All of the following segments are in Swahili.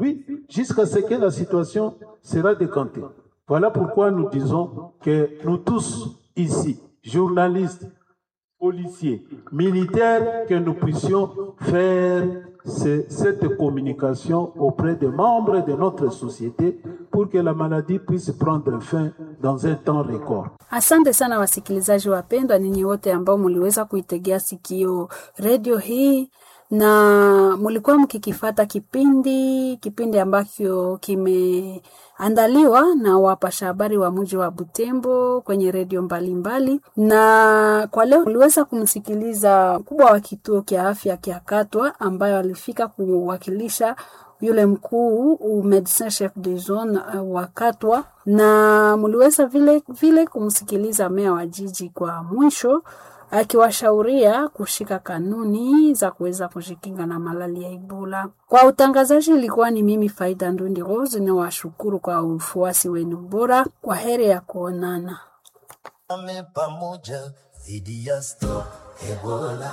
puis jusqu'à ce que la situation sera décantée. Voilà pourquoi nous disons que nous tous ici, journalistes, policiers, militaires, que nous puissions faire ce- cette communication auprès des membres de notre société pour que la maladie puisse prendre fin dans un temps record. Asante sana wasikilizaji wapendwa, ninyi wote ambao muliweza kuitegea sikio redio hii na mulikuwa mkikifata kipindi kipindi ambacho kimeandaliwa na wapasha habari wa mji wa Butembo kwenye redio mbalimbali, na kwa leo uliweza kumsikiliza mkubwa wa kituo kia afya kia Katwa ambayo alifika kuwakilisha yule mkuu u medecin chef de zone uh, wa Katwa, na mliweza vile vile kumsikiliza meya wa jiji kwa mwisho akiwashauria kushika kanuni za kuweza kujikinga na malali ya Ebola. Kwa utangazaji ilikuwa ni mimi Faida Ndundi Rose, na washukuru kwa ufuasi wenu bora. Kwa heri ya kuonana. Ame pamoja dhidi ya stop Ebola.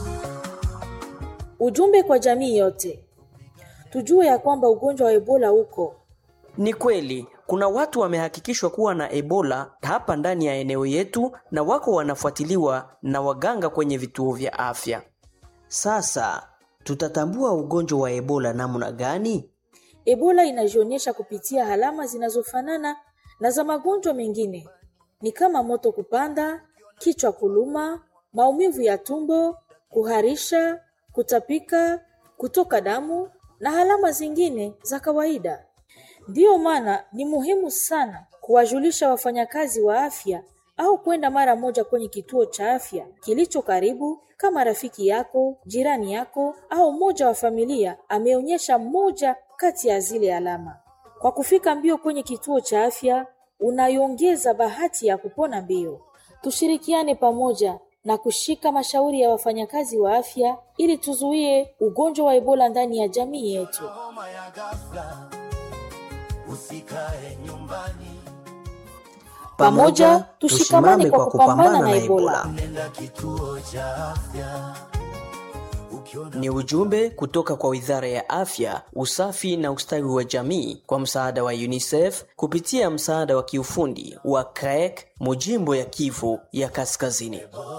Ujumbe kwa jamii yote, tujue ya kwamba ugonjwa wa Ebola uko Ni kweli kuna watu wamehakikishwa kuwa na Ebola hapa ndani ya eneo yetu na wako wanafuatiliwa na waganga kwenye vituo vya afya. Sasa tutatambua ugonjwa wa Ebola namna gani? Ebola inajionyesha kupitia alama zinazofanana na za magonjwa mengine, ni kama moto kupanda, kichwa kuluma, maumivu ya tumbo, kuharisha, kutapika, kutoka damu na alama zingine za kawaida. Ndiyo maana ni muhimu sana kuwajulisha wafanyakazi wa afya au kwenda mara moja kwenye kituo cha afya kilicho karibu, kama rafiki yako, jirani yako au mmoja wa familia ameonyesha moja kati ya zile alama. Kwa kufika mbio kwenye kituo cha afya, unaiongeza bahati ya kupona mbio. Tushirikiane pamoja na kushika mashauri ya wafanyakazi wa afya ili tuzuie ugonjwa wa Ebola ndani ya jamii yetu. Homa ya ghafla, usikae nyumbani, Pamoja tushikamane kwa kupambana na Ebola. nenda kituo cha afya ukiona Ni ujumbe kutoka kwa Wizara ya Afya, Usafi na Ustawi wa Jamii kwa msaada wa UNICEF kupitia msaada wa kiufundi wa CREC Mujimbo ya Kivu ya Kaskazini.